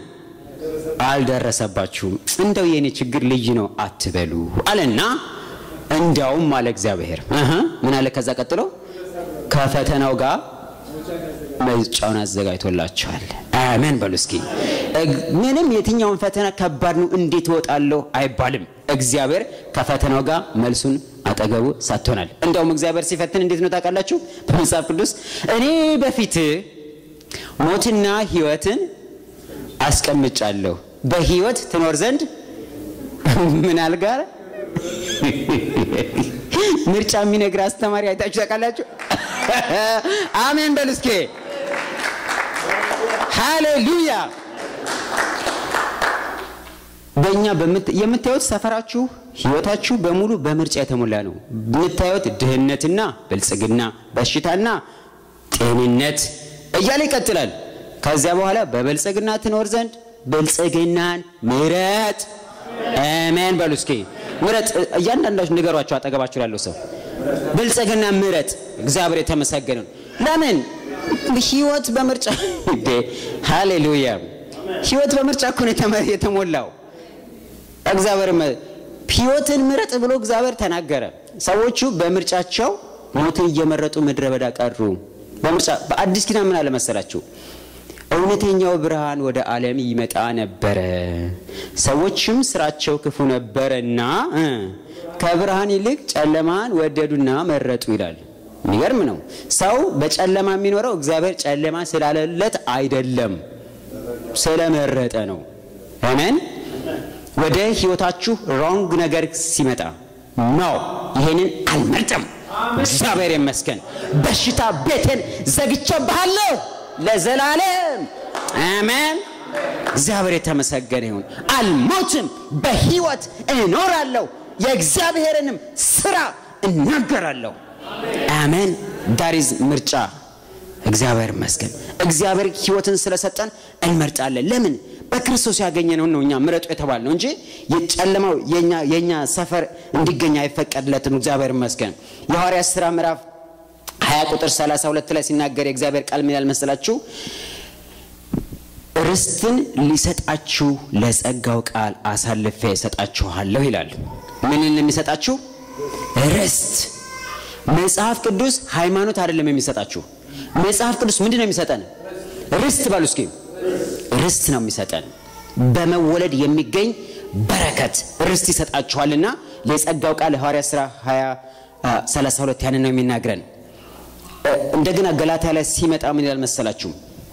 S1: አልደረሰባችሁም፣ እንደው የኔ ችግር ልዩ ነው አትበሉ አለና እንዳውም አለ እግዚአብሔር ምን አለ ከዛ ቀጥሎ ከፈተናው ጋር መጫውን አዘጋጅቶላቸዋል። አሜን በሉ እስኪ። ምንም የትኛውን ፈተና ከባድ ነው እንዴት እወጣለሁ አይባልም። እግዚአብሔር ከፈተናው ጋር መልሱን አጠገቡ ሰጥቶናል። እንደውም እግዚአብሔር ሲፈትን እንዴት ነው ታውቃላችሁ? በመጽሐፍ ቅዱስ እኔ በፊት ሞትና ሕይወትን አስቀምጫለሁ በሕይወት ትኖር ዘንድ ምን አልጋር ምርጫ የሚነግር አስተማሪ አይታችሁ ታውቃላችሁ? አሜን በሉ እስኪ። ሃሌሉያ። በእኛ የምታዩት ሰፈራችሁ፣ ህይወታችሁ በሙሉ በምርጫ የተሞላ ነው። የምታዩት ድህነትና ብልጽግና፣ በሽታና ጤንነት እያለ ይቀጥላል። ከዚያ በኋላ በብልጽግና ትኖር ዘንድ ብልጽግናን ምረጥ። አሜን በሉ እስኪ። ምረጥ። እያንዳንዳችሁ ንገሯቸው፣ አጠገባችሁ ላለው ሰው ብልጽግና ምረጥ። እግዚአብሔር የተመሰገነ ለምን ህይወት በምርጫ እንዴ! ሃሌሉያ! ህይወት በምርጫ እኮ ነው የተሞላው። እግዚአብሔር ህይወትን ምረጥ ብሎ እግዚአብሔር ተናገረ። ሰዎቹ በምርጫቸው ሞትን እየመረጡ ምድረ በዳ ቀሩ። በምርጫ በአዲስ ኪዳን ምን አለ መሰላችሁ? እውነተኛው ብርሃን ወደ ዓለም ይመጣ ነበረ፣ ሰዎችም ስራቸው ክፉ ነበረና ከብርሃን ይልቅ ጨለማን ወደዱና መረጡ ይላል። የሚገርም ነው። ሰው በጨለማ የሚኖረው እግዚአብሔር ጨለማ ስላለለት አይደለም፣ ስለመረጠ ነው። አሜን። ወደ ህይወታችሁ ሮንግ ነገር ሲመጣ ነው ይሄንን አልመርጥም፣ እግዚአብሔር ይመስገን፣ በሽታ ቤቴን ዘግቼብሃለሁ ለዘላለም አሜን። እግዚአብሔር የተመሰገነ ይሁን። አልሞትም፣ በህይወት እኖራለሁ፣ የእግዚአብሔርንም ስራ እናገራለሁ። አሜን። ዳሪዝ ምርጫ እግዚአብሔር ይመስገን። እግዚአብሔር ህይወትን ስለሰጠን እንመርጣለን። ለምን? በክርስቶስ ያገኘነውን ነው እኛ ምረጡ የተባልነው እንጂ የጨለማው የእኛ ሰፈር እንዲገኝ አይፈቀድለትም። እግዚአብሔር ይመስገን። የሐዋርያት ሥራ ምዕራፍ 20 ቁጥር 32 ላይ ሲናገር የእግዚአብሔር ቃል ምን ያህል መሰላችሁ? ርስትን ሊሰጣችሁ ለጸጋው ቃል አሳልፌ እሰጣችኋለሁ ይላል። ምንን የሚሰጣችሁ ርስት። መጽሐፍ ቅዱስ ሃይማኖት አይደለም የሚሰጣችሁ። መጽሐፍ ቅዱስ ምንድን ነው የሚሰጠን? ርስት በሉ እስኪ። ርስት ነው የሚሰጠን። በመወለድ የሚገኝ በረከት ርስት ይሰጣችኋልና የጸጋው ቃል ሐዋርያ ሥራ 20 32 ያንን ነው የሚናግረን። እንደገና ገላትያ ላይ ሲመጣ ምን ይላል መሰላችሁ?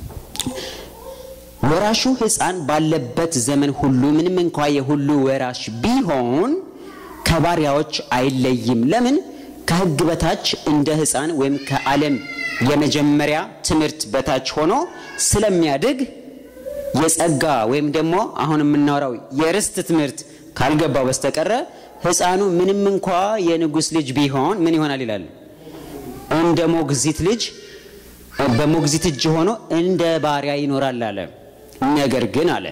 S1: ወራሹ ሕፃን ባለበት ዘመን ሁሉ ምንም እንኳ የሁሉ ወራሽ ቢሆን ከባሪያዎች አይለይም። ለምን? ከሕግ በታች እንደ ሕፃን ወይም ከዓለም የመጀመሪያ ትምህርት በታች ሆኖ ስለሚያድግ የጸጋ ወይም ደግሞ አሁን የምናወራው የርስት ትምህርት ካልገባው በስተቀረ ሕፃኑ ምንም እንኳ የንጉሥ ልጅ ቢሆን ምን ይሆናል ይላል እንደ ሞግዚት ልጅ በሞግዚት እጅ ሆኖ እንደ ባሪያ ይኖራል አለ። ነገር ግን አለ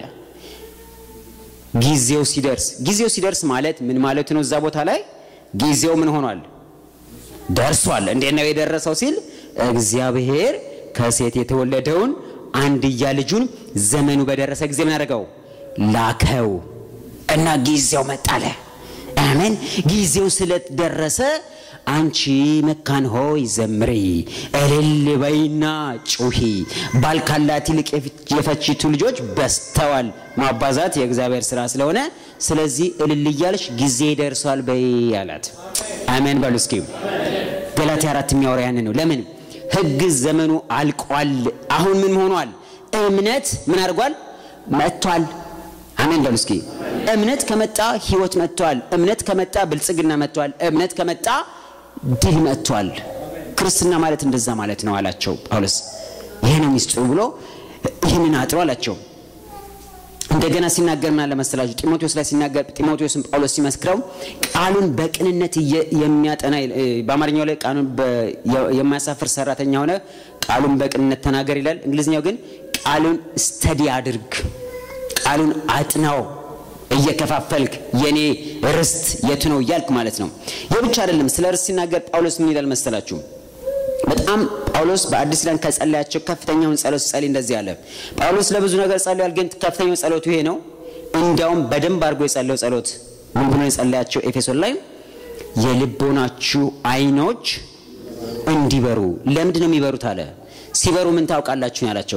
S1: ጊዜው ሲደርስ ጊዜው ሲደርስ ማለት ምን ማለት ነው? እዛ ቦታ ላይ ጊዜው ምን ሆኗል? ደርሷል። እንዴት ነው የደረሰው ሲል እግዚአብሔር ከሴት የተወለደውን አንድያ ልጁን ዘመኑ በደረሰ ጊዜ ምን አደረገው? ላከው እና ጊዜው መጣለ። አሜን። ጊዜው ስለደረሰ አንቺ መካን ሆይ ዘምሪ፣ እልል በይና ጩሂ፣ ባል ካላት ይልቅ የፈቺቱ ልጆች በስተዋል። ማባዛት የእግዚአብሔር ስራ ስለሆነ ስለዚህ እልል እያልሽ ጊዜ ደርሷል በይ አላት። አሜን በሉ እስኪ። ገላትያ አራት የሚያወራ ያንን ነው። ለምን ሕግ ዘመኑ አልቋል። አሁን ምን ሆኗል? እምነት ምን አድርጓል? መጥቷል። አሜን በሉ እስኪ። እምነት ከመጣ ህይወት መጥቷል። እምነት ከመጣ ብልጽግና መጥቷል። እምነት ከመጣ ድል መጥቷል። ክርስትና ማለት እንደዛ ማለት ነው አላቸው ጳውሎስ። ይሄ ነው ሚስጥሩ ብሎ ይህንን አጥሮ አላቸው። እንደገና ሲናገር ምን አለ መሰላችሁ? ጢሞቴዎስ ላይ ሲናገር ጢሞቴዎስን ጳውሎስ ሲመስክረው ቃሉን በቅንነት የሚያጠና በአማርኛው ላይ ቃሉን የማያሳፍር ሰራተኛ ሆነ ቃሉን በቅንነት ተናገር ይላል። እንግሊዝኛው ግን ቃሉን ስተዲ አድርግ፣ ቃሉን አጥናው እየከፋፈልክ የኔ ርስት የቱ ነው እያልክ ማለት ነው። ይህ ብቻ አይደለም። ስለ ርስት ሲናገር ጳውሎስ ምን ይላል መሰላችሁ? በጣም ጳውሎስ በአዲስ ኪዳን ከጸለያቸው ከፍተኛውን ጸሎት ሲጸልይ እንደዚህ አለ። ጳውሎስ ለብዙ ነገር ጸልያል፣ ግን ከፍተኛው ጸሎቱ ይሄ ነው። እንዲያውም በደንብ አድርጎ የጸለየው ጸሎት ምን ብሎ የጸለያቸው ኤፌሶን ላይ የልቦናችሁ አይኖች እንዲበሩ። ለምንድን ነው የሚበሩት አለ። ሲበሩ ምን ታውቃላችሁ ያላቸው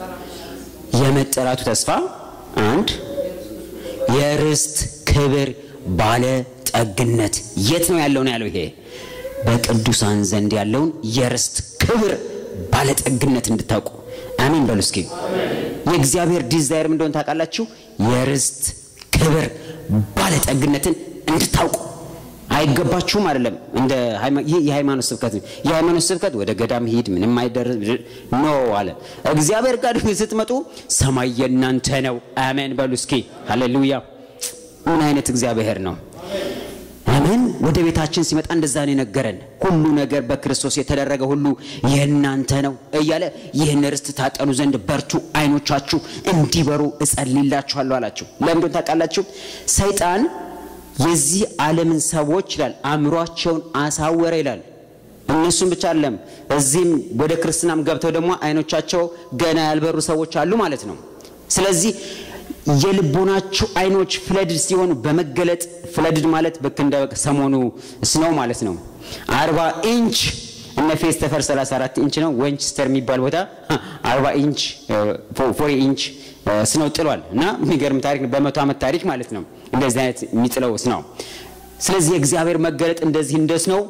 S1: የመጠራቱ ተስፋ አንድ የርስት ክብር ባለ ጠግነት የት ነው ያለው ነው ያለው። ይሄ በቅዱሳን ዘንድ ያለውን የርስት ክብር ባለጠግነት እንድታውቁ አሜን በሉ እስኪ። የእግዚአብሔር ዲዛይር ምን እንደሆነ ታውቃላችሁ? የርስት ክብር ባለጠግነትን እንድታውቁ አይገባችሁም አይደለም። እንደ ይህ የሃይማኖት ስብከት ነው። የሃይማኖት ስብከት ወደ ገዳም ሂድ ምንም አይደረስ ኖ አለ። እግዚአብሔር ጋር ስትመጡ ሰማይ የእናንተ ነው። አሜን በሉ እስኪ ሃሌሉያ። ምን አይነት እግዚአብሔር ነው? አሜን። ወደ ቤታችን ሲመጣ እንደዛ ነው የነገረን። ሁሉ ነገር በክርስቶስ የተደረገ ሁሉ የእናንተ ነው እያለ ይህን ርስት ታጠኑ ዘንድ በርቱ፣ አይኖቻችሁ እንዲበሩ እጸልይላችኋለሁ አላቸው። ለምንድን ታውቃላችሁ? ሰይጣን የዚህ ዓለምን ሰዎች ይላል አእምሯቸውን አሳወረ ይላል። እነሱም ብቻ አይደለም እዚህም ወደ ክርስትናም ገብተው ደግሞ አይኖቻቸው ገና ያልበሩ ሰዎች አሉ ማለት ነው። ስለዚህ የልቦናቸው አይኖች ፍለድድ ሲሆኑ በመገለጥ ፍለድድ ማለት ልክ እንደ ሰሞኑ ስነው ማለት ነው። አርባ ኢንች እነ ፌስተፈር 34 ኢንች ነው። ዌንችስተር የሚባል ቦታ 40 ኢንች ፎሪ ኢንች ስነው ጥሏል እና የሚገርም ታሪክ ነው። በመቶ ዓመት ታሪክ ማለት ነው እንደዚህ አይነት የሚጥለው ስነው። ስለዚህ የእግዚአብሔር መገለጥ እንደዚህ እንደ ስነው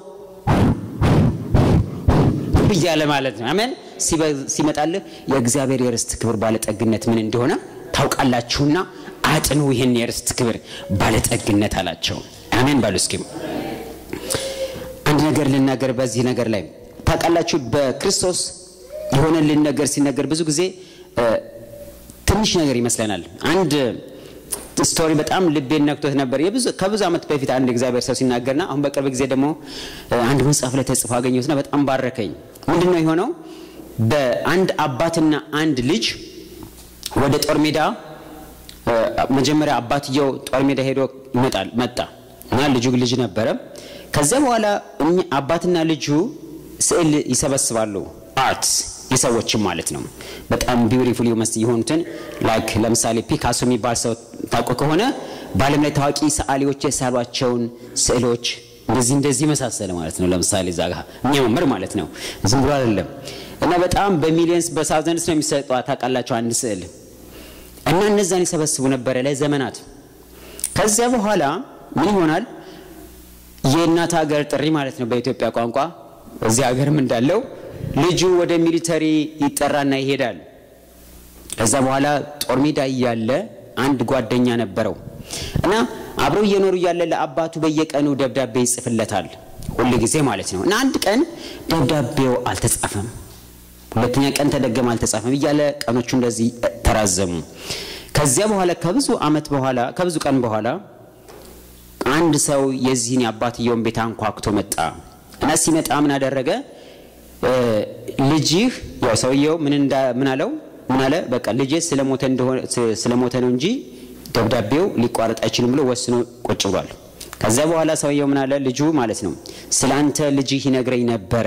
S1: እያለ ማለት ነው። አሜን። ሲመጣልህ የእግዚአብሔር የርስት ክብር ባለጠግነት ምን እንደሆነ ታውቃላችሁና አጥኑ ይህን የርስት ክብር ባለጠግነት አላቸው። አሜን ባሉ እስኪ አንድ ነገር ልናገር በዚህ ነገር ላይ ታውቃላችሁ፣ በክርስቶስ የሆነልን ነገር ሲነገር ብዙ ጊዜ ትንሽ ነገር ይመስለናል። አንድ ስቶሪ በጣም ልቤን ነክቶት ነበር። ከብዙ ዓመት በፊት አንድ እግዚአብሔር ሰው ሲናገርና አሁን በቅርብ ጊዜ ደግሞ አንድ መጽሐፍ ላይ ተጽፎ አገኘሁትና በጣም ባረከኝ። ምንድን ነው የሆነው? በአንድ አባትና አንድ ልጅ ወደ ጦር ሜዳ መጀመሪያ አባትየው ጦር ሜዳ ሄዶ ይመጣል መጣ እና ልጁ ልጅ ነበረ። ከዚያ በኋላ አባትና ልጁ ስዕል ይሰበስባሉ። አርትስ የሰዎችም ማለት ነው። በጣም ቢዩቲፉል የሆኑትን ላይክ ለምሳሌ ፒካሶ የሚባል ሰው ታውቁ ከሆነ በዓለም ላይ ታዋቂ ሰዓሊዎች የሳሏቸውን ስዕሎች እንደዚህ እንደዚህ መሳሰለ ማለት ነው። ለምሳሌ እዛ ጋር የሚያምር ማለት ነው፣ ዝም ብሎ አይደለም። እና በጣም በሚሊየንስ በሳውዘንድስ ነው የሚሰጧ ታውቃላቸው አንድ ስዕል እና እነዛን ይሰበስቡ ነበረ ለዘመናት። ከዚያ በኋላ ምን ይሆናል? የእናት ሀገር ጥሪ ማለት ነው በኢትዮጵያ ቋንቋ እዚህ ሀገርም እንዳለው ልጁ ወደ ሚሊተሪ ይጠራና ይሄዳል። ከዛ በኋላ ጦር ሜዳ እያለ አንድ ጓደኛ ነበረው እና አብረው እየኖሩ እያለ ለአባቱ በየቀኑ ደብዳቤ ይጽፍለታል ሁል ጊዜ ማለት ነው። እና አንድ ቀን ደብዳቤው አልተጻፈም፣ ሁለተኛ ቀን ተደገመ፣ አልተጻፈም እያለ ቀኖቹ እንደዚህ ተራዘሙ። ከዚያ በኋላ ከብዙ ዓመት በኋላ ከብዙ ቀን በኋላ አንድ ሰው የዚህን የአባትየውን ቤት አንኳኩቶ መጣ እና ሲመጣ ምን አደረገ? ልጅህ ያው ሰውየው ምን እንዳ ምን አለው? ምን አለ? በቃ ልጄ ስለሞተ እንደሆነ ስለሞተ ነው እንጂ ደብዳቤው ሊቋረጥ አይችልም ብሎ ወስኖ ቁጭ ብሏል። ከዛ በኋላ ሰውየው ምን አለ? ልጁ ማለት ነው ስለ አንተ ልጅህ ይነግረኝ ነበረ።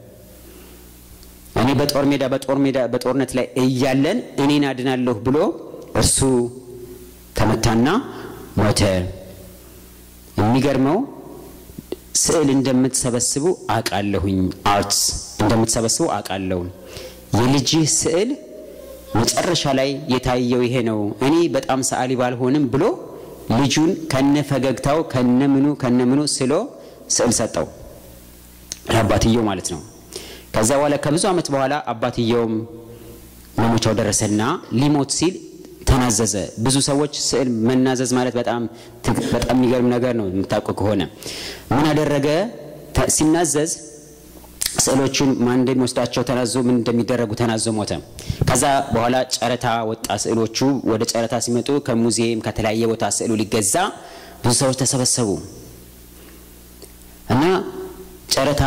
S1: እኔ በጦር ሜዳ በጦር ሜዳ በጦርነት ላይ እያለን እኔን አድናለሁ ብሎ እርሱ ተመታና ሞተ። የሚገርመው ስዕል እንደምትሰበስቡ አውቃለሁኝ። አርትስ እንደምትሰበስቡ አውቃለሁ። የልጅህ ስዕል መጨረሻ ላይ የታየው ይሄ ነው። እኔ በጣም ሰዓሊ ባልሆንም ብሎ ልጁን ከነ ፈገግታው ከነ ምኑ ከነ ምኑ ስሎ ስዕል ሰጠው ለአባትየው ማለት ነው። ከዛ በኋላ ከብዙ ዓመት በኋላ አባትየውም መሞቻው ደረሰና ሊሞት ሲል ተናዘዘ። ብዙ ሰዎች ስዕል መናዘዝ ማለት በጣም በጣም የሚገርም ነገር ነው የምታውቁ ከሆነ ምን አደረገ? ሲናዘዝ ስዕሎቹን ማን እንደሚወስዳቸው ተናዞ ምን እንደሚደረጉ ተናዞ ሞተ። ከዛ በኋላ ጨረታ ወጣ። ስዕሎቹ ወደ ጨረታ ሲመጡ ከሙዚየም ከተለያየ ቦታ ስዕሉ ሊገዛ ብዙ ሰዎች ተሰበሰቡ እና ጨረታ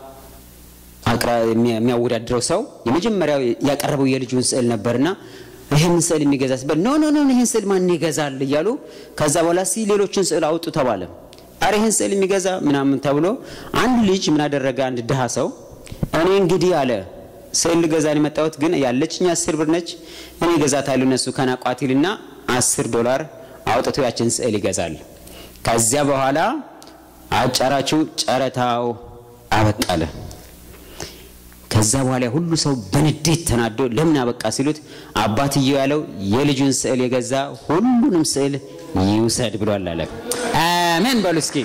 S1: የሚያወዳድረው ሰው የመጀመሪያው ያቀረበው የልጁን ስዕል ነበርና ይህን ስዕል የሚገዛ ሲባል ኖ ኖ ኖ ይህን ስዕል ማን ይገዛል እያሉ ከዛ በኋላ ሲ ሌሎችን ስዕል አውጡ ተባለ። አረ ይህን ስዕል የሚገዛ ምናምን ተብሎ አንድ ልጅ ምን አደረገ? አንድ ድሃ ሰው እኔ እንግዲህ አለ ስዕል ልገዛ ነው የመጣሁት፣ ግን ያለችኝ አስር ብር ነች። እኔ እገዛታለሁ እነሱ ከናቋት ይልና አስር ዶላር አውጥቶ ያችን ስዕል ይገዛል። ከዚያ በኋላ አጫራችሁ ጨረታው አበቃለ። ከዛ በኋላ ሁሉ ሰው በንዴት ተናዶ ለምን አበቃ ሲሉት አባትየው ያለው የልጁን ስዕል የገዛ ሁሉንም ስዕል ይውሰድ ብሏል አለ። አሜን በሉ እስኪ።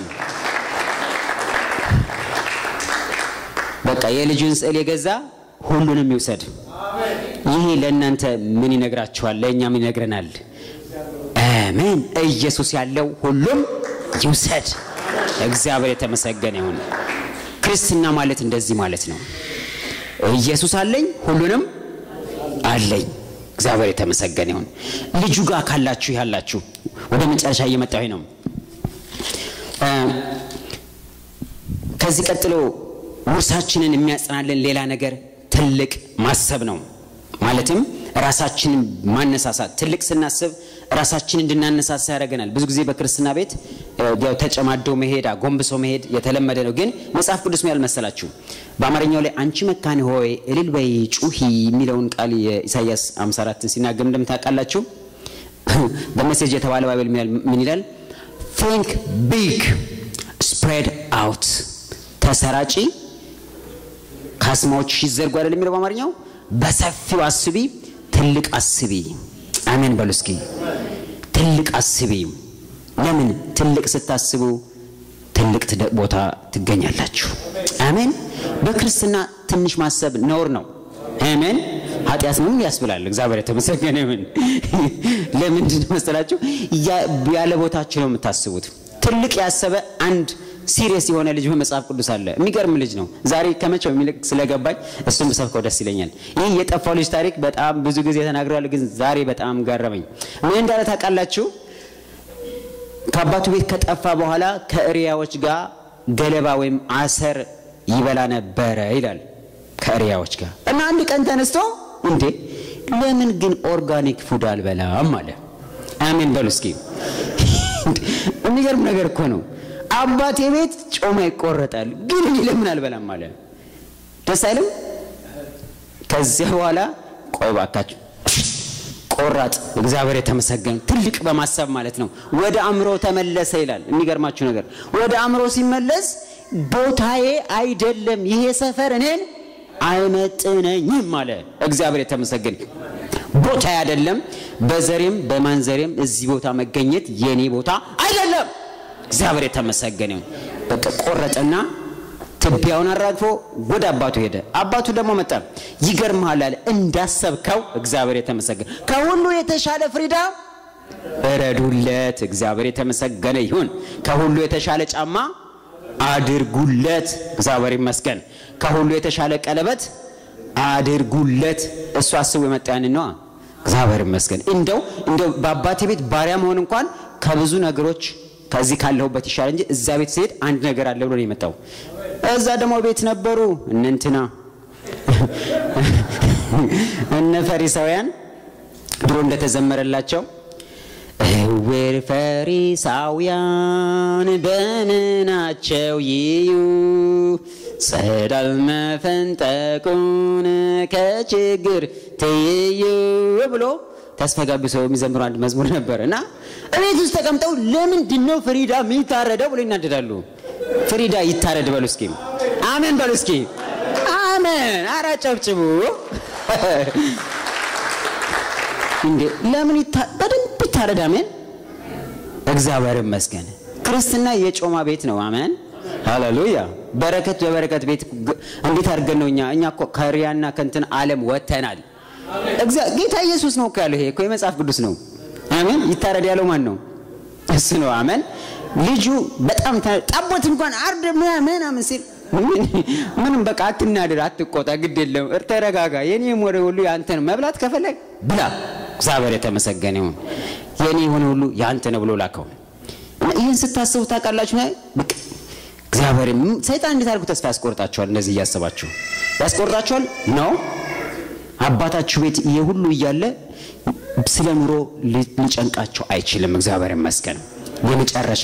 S1: በቃ የልጁን ስዕል የገዛ ሁሉንም ይውሰድ። ይሄ ለእናንተ ምን ይነግራችኋል? ለእኛ ምን ይነግረናል? አሜን። ኢየሱስ ያለው ሁሉም ይውሰድ። እግዚአብሔር የተመሰገነ ይሁን። ክርስትና ማለት እንደዚህ ማለት ነው። ኢየሱስ አለኝ፣ ሁሉንም አለኝ። እግዚአብሔር የተመሰገነ ይሁን። ልጁ ጋር ካላችሁ ያላችሁ ወደ መጨረሻ እየመጣሁ ነው። ከዚህ ቀጥሎ ውርሳችንን የሚያጽናልን ሌላ ነገር ትልቅ ማሰብ ነው። ማለትም ራሳችንን ማነሳሳት። ትልቅ ስናስብ ራሳችን እንድናነሳሳ ያደርገናል። ብዙ ጊዜ በክርስትና ቤት ያው ተጨማደው መሄድ አጎንብሶ መሄድ የተለመደ ነው። ግን መጽሐፍ ቅዱስ ምን ያልመሰላችሁ በአማርኛው ላይ አንቺ መካን ሆይ እልል በይ ጩሂ የሚለውን ቃል የኢሳያስ 54ን ሲናገር እንደምታውቃላችሁ በሜሴጅ የተባለ ባይብል ምን ይላል? ቲንክ ቢግ ስፕሬድ አውት ተሰራጪ ካስማዎች ይዘርጉ አይደል የሚለው በአማርኛው በሰፊው አስቢ፣ ትልቅ አስቢ። አሜን በሉ እስኪ። ትልቅ አስቢ። ለምን ትልቅ ስታስቡ ትልቅ ቦታ ትገኛላችሁ። አሜን። በክርስትና ትንሽ ማሰብ ነውር ነው። አሜን። ኃጢአት ነው ያስብላል። እግዚአብሔር የተመሰገነ ይሁን። ለምንድን መሰላችሁ? ያለ ቦታችሁ ነው የምታስቡት። ትልቅ ያሰበ አንድ ሲሪየስ የሆነ ልጅ በመጽሐፍ ቅዱስ አለ። የሚገርም ልጅ ነው። ዛሬ ከመቼው የሚልቅ ስለገባኝ እሱን ብሰብከው ደስ ይለኛል። ይህ የጠፋው ልጅ ታሪክ በጣም ብዙ ጊዜ ተናግረዋል፣ ግን ዛሬ በጣም ገረመኝ። ምን እንዳለ ታውቃላችሁ? ከአባቱ ቤት ከጠፋ በኋላ ከእሪያዎች ጋር ገለባ ወይም አሰር ይበላ ነበረ ይላል። ከእሪያዎች ጋር እና አንድ ቀን ተነስቶ እንዴ ለምን ግን ኦርጋኒክ ፉድ አልበላም አለ። አሜን በሉ እስኪ። የሚገርም ነገር እኮ ነው። አባቴ ቤት ጮማ ይቆረጣል፣ ግን እኔ ለምን አልበላም አለ። ደስ አይልም? ከዚያ በኋላ ቆይ ባካችሁ ቆራጥ እግዚአብሔር የተመሰገነ ትልቅ በማሰብ ማለት ነው። ወደ አእምሮ ተመለሰ ይላል። የሚገርማችሁ ነገር ወደ አእምሮ ሲመለስ ቦታዬ አይደለም ይሄ ሰፈር እኔን አይመጥነኝም አለ። እግዚአብሔር የተመሰገነ ቦታዬ አይደለም፣ በዘሬም በማንዘሬም እዚህ ቦታ መገኘት የኔ ቦታ አይደለም። እግዚአብሔር የተመሰገነ በቃ ቆረጠና ትቢያውን አራግፎ ወደ አባቱ ሄደ። አባቱ ደግሞ መጣ። ይገርምሃል አለ እንዳሰብከው እግዚአብሔር የተመሰገነ ከሁሉ የተሻለ ፍሪዳ እረዱለት። እግዚአብሔር የተመሰገነ ይሁን። ከሁሉ የተሻለ ጫማ አድርጉለት። እግዚአብሔር ይመስገን። ከሁሉ የተሻለ ቀለበት አድርጉለት። እሱ አስቡ የመጣ ያንን ነዋ። እግዚአብሔር ይመስገን። እንደው እንደው በአባቴ ቤት ባሪያ መሆን እንኳን ከብዙ ነገሮች ከዚህ ካለሁበት ይሻል እንጂ እዛ ቤት ሲሄድ አንድ ነገር አለ ብሎ ነው የመጣው። እዛ ደግሞ ቤት ነበሩ እነ እንትና እነ ፈሪሳውያን ድሮ እንደተዘመረላቸው እውር ፈሪሳውያን በምናቸው ይዩ ጸዳል መፈንጠቁን ከችግር ትይዩ ብሎ ተስፈጋቢ ሰው የሚዘምሩ አንድ መዝሙር ነበር እና እቤት ውስጥ ተቀምጠው ለምንድን ነው ፍሪዳ የሚታረደው ብሎ ይናደዳሉ። ፍሪዳ ይታረድ በሉ እስኪ፣ አሜን በሉ እስኪ፣ አሜን። ኧረ ጨብጭቡ እንዴ! ለምን በደንብ ይታረድ? አሜን። እግዚአብሔር ይመስገን። ክርስትና የጮማ ቤት ነው። አሜን ሃሌሉያ። በረከት በበረከት ቤት እንዴት አድርገን ነው እኛ እኛ እኮ ከሪያና ከንትን ዓለም ወጥተናል። ጌታ ኢየሱስ ነው እኮ ያለው። ይሄ እኮ የመጽሐፍ ቅዱስ ነው። አሜን። ይታረድ ያለው ማን ነው? እሱ ነው። አሜን። ልጁ በጣም ጠቦት እንኳን አርድ ምናምን ሲል ምንም በቃ አትናደድ፣ አትቆጣ፣ ግድ የለም ተረጋጋ። የኔ ወደ ሁሉ ያንተ ነው። መብላት ከፈለግ ብላ። እግዚአብሔር የተመሰገነ ይሁን። የኔ የሆነ ሁሉ ያንተ ነው ብሎ ላከው። ይህን ስታስቡ ታውቃላችሁ እግዚአብሔር ሰይጣን እንዴት አድርጎ ተስፋ ያስቆርጣችኋል? እንደዚህ እያሰባችሁ ያስቆርጣችኋል ነው አባታችሁ ቤት ይሄ ሁሉ እያለ ስለ ኑሮ ሊጨንቃቸው አይችልም። እግዚአብሔር ይመስገን። የመጨረሻ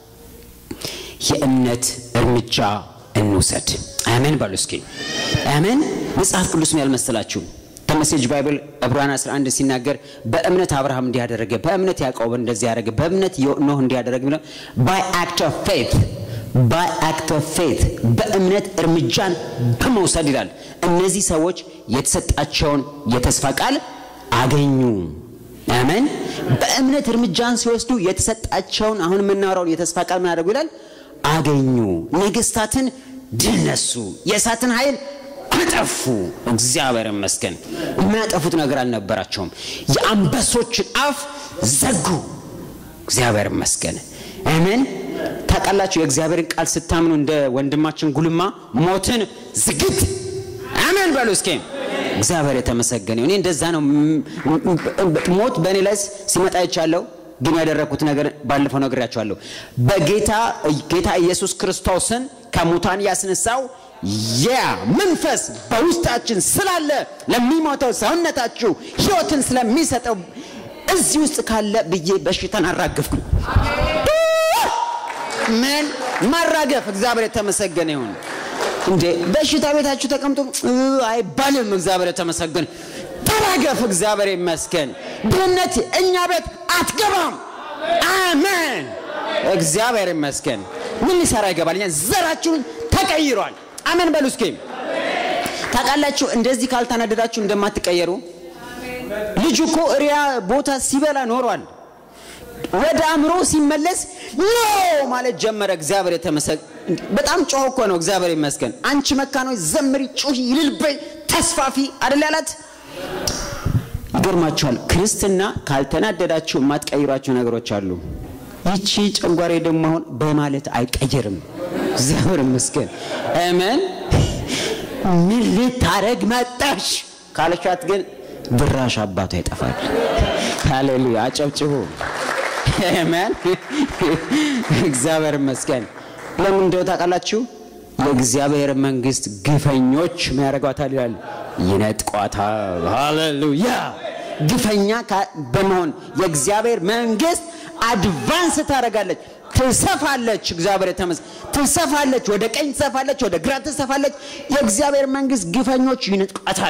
S1: የእምነት እርምጃ እንውሰድ። አሜን በሉ እስኪ አሜን። መጽሐፍ ቅዱስም ያልመሰላችሁ ከመሴጅ ባይብል ዕብራውያን 11 ሲናገር በእምነት አብርሃም እንዲያደረገ፣ በእምነት ያዕቆብ እንደዚህ ያደረገ፣ በእምነት ኖህ እንዲያደረገ ባይ አክት ኦፍ ፌት ባይ አክት ኦፍ ፌት በእምነት እርምጃን በመውሰድ ይላል። እነዚህ ሰዎች የተሰጣቸውን የተስፋ ቃል አገኙ። አሜን። በእምነት እርምጃን ሲወስዱ የተሰጣቸውን አሁን የምናወራውን የተስፋ ቃል ምን አደረጉ ይላል? አገኙ። ነገስታትን ድል ነሱ፣ የእሳትን ኃይል አጠፉ። እግዚአብሔር ይመስገን። የሚያጠፉት ነገር አልነበራቸውም። የአንበሶችን አፍ ዘጉ። እግዚአብሔር ይመስገን። አሜን። ታውቃላችሁ የእግዚአብሔርን ቃል ስታምኑ እንደ ወንድማችን ጉልማ ሞትን ዝግት አሜን በሉ እስኪ። እግዚአብሔር የተመሰገነ እኔ እንደዛ ነው። ሞት በእኔ ላይ ሲመጣ ይቻለሁ፣ ግን ያደረግኩት ነገር ባለፈው ነግሬያቸዋለሁ። በጌታ ጌታ ኢየሱስ ክርስቶስን ከሙታን ያስነሳው ያ መንፈስ በውስጣችን ስላለ ለሚሞተው ሰውነታችሁ ሕይወትን ስለሚሰጠው እዚህ ውስጥ ካለ ብዬ በሽታን አራግፍኩ። ምን ማራገፍ? እግዚአብሔር የተመሰገነ ይሁን። እንዴ በሽታ ቤታችሁ ተቀምጦ አይባልም። እግዚአብሔር የተመሰገነ ተራገፍ። እግዚአብሔር ይመስገን። ድህነት እኛ ቤት አትገባም። አሜን። እግዚአብሔር ይመስገን። ምን ሊሰራ ይገባል? እኛ ዘራችሁን ተቀይሯል። አሜን በሉ እስኪ። ታውቃላችሁ እንደዚህ ካልተናደዳችሁ እንደማትቀየሩ። ልጁ እኮ እሪያ ቦታ ሲበላ ኖሯል። ወደ አእምሮ ሲመለስ ኖ ማለት ጀመረ። እግዚአብሔር የተመሰገነ በጣም ጮህ እኮ ነው። እግዚአብሔር ይመስገን። አንቺ መካኖች ዘምሪ፣ ጩሂ፣ ይልልበይ፣ ተስፋፊ አደል ያላት። ይገርማችኋል። ክርስትና ካልተናደዳችሁ የማትቀይሯቸው ነገሮች አሉ። ይቺ ጨንጓሬ ደግሞ አሁን በማለት አይቀየርም። እግዚአብሔር ይመስገን። አሜን። ምን ልታረግ መጣሽ ካለቻት ግን ድራሽ አባቷ ይጠፋል። ሃሌሉያ! አጨብጭቡ። አሜን። እግዚአብሔር ይመስገን። ለምን እንደው ታውቃላችሁ? የእግዚአብሔር መንግስት ግፈኞች ምን ያደርጓታል ይላል? ይነጥቋታል። ሃሌሉያ! ግፈኛ በመሆን የእግዚአብሔር መንግስት አድቫንስ ታደርጋለች፣ ትሰፋለች። እግዚአብሔር የተመሰገነ ትሰፋለች፣ ወደ ቀኝ ትሰፋለች፣ ወደ ግራ ትሰፋለች። የእግዚአብሔር መንግስት ግፈኞች ይነጥቋታል።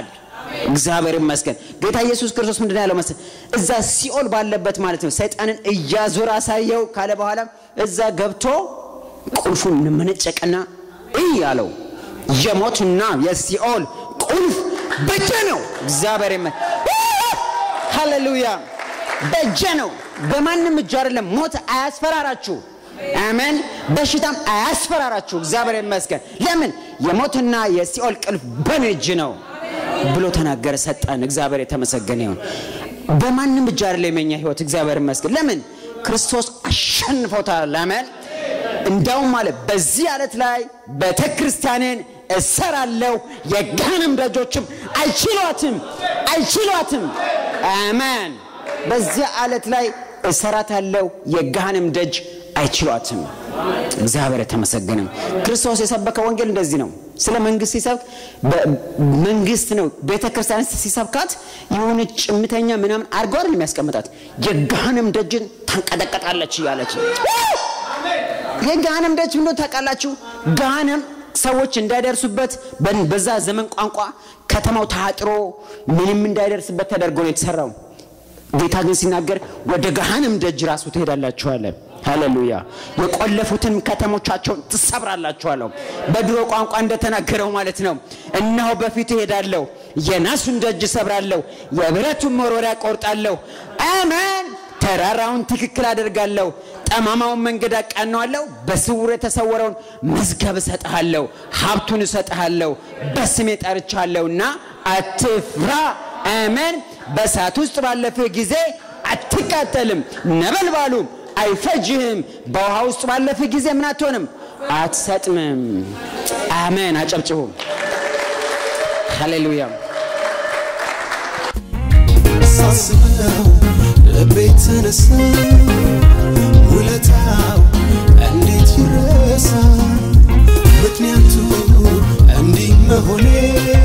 S1: እግዚአብሔር ይመስገን። ጌታ ኢየሱስ ክርስቶስ ምንድን ነው ያለው መሰለህ? እዛ ሲኦል ባለበት ማለት ነው ሰይጣንን እያዞረ አሳየው ካለ በኋላ እዛ ገብቶ ቁልፉን መነጨቅና እይ አለው። የሞትና የሲኦል ቁልፍ በእጄ ነው። እግዚአብሔር ይመስገን። ሃሌሉያ በእጄ ነው። በማንም እጅ አይደለም። ሞት አያስፈራራችሁ። አሜን። በሽታም አያስፈራራችሁ። እግዚአብሔር ይመስገን። ለምን የሞትና የሲኦል ቁልፍ በእኔ እጅ ነው ብሎ ተናገረ፣ ሰጠን። እግዚአብሔር የተመሰገነ ይሁን። በማንም እጅ አይደለም የኛ ህይወት። እግዚአብሔር ይመስገን። ለምን ክርስቶስ አሸንፎታል። አሜን። እንዳውም ማለት በዚህ ዓለት ላይ ቤተ ክርስቲያኔን እሰራለሁ፣ የገሃነም ደጆችም አይችሏትም አይችሏትም። አሜን። በዚህ ዓለት ላይ እሰራታለሁ፣ የገሃነም ደጅ አይችሏትም። እግዚአብሔር የተመሰገነም። ክርስቶስ የሰበከው ወንጌል እንደዚህ ነው። ስለ መንግስት ሲሰብክ መንግስት ነው። ቤተ ክርስቲያን ሲሰብካት የሆነ ጭምተኛ ምናምን አድርጎ አይደል የሚያስቀምጣት የገሃነም ደጅን ታንቀጠቀጣለች እያለች የገሃነም ደጅ ምንድን ታውቃላችሁ? ገሃነም ሰዎች እንዳይደርሱበት በዛ ዘመን ቋንቋ ከተማው ታጥሮ ምንም እንዳይደርስበት ተደርጎ ነው የተሰራው። ጌታ ግን ሲናገር ወደ ገሃነም ደጅ ራሱ ትሄዳላችኋለ። ሃሌሉያ! የቆለፉትን ከተሞቻቸውን ትሰብራላችኋለሁ። በድሮ ቋንቋ እንደተናገረው ማለት ነው። እነሆ በፊት እሄዳለሁ፣ የናሱን ደጅ እሰብራለሁ፣ የብረቱን መወርወሪያ ቆርጣለሁ። አሜን። ተራራውን ትክክል አደርጋለሁ፣ ጠማማውን መንገድ አቃነዋለሁ። በስውር የተሰወረውን መዝገብ እሰጥሃለሁ፣ ሀብቱን እሰጥሃለሁ። በስሜ ጠርቻለሁና አትፍራ። አሜን። በእሳት ውስጥ ባለፍህ ጊዜ አትቃጠልም፣ ነበልባሉም አይፈጅህም። በውሃ ውስጥ ባለፍህ ጊዜ ምን አትሆንም? አትሰጥምም። አሜን። አጨብጭቡ። ሃሌሉያ።
S2: ሳስበው ልቤ ተነሳ፣ ውለታው እንዴት ይረሳ? ምክንያቱ እንዲህ መሆኔ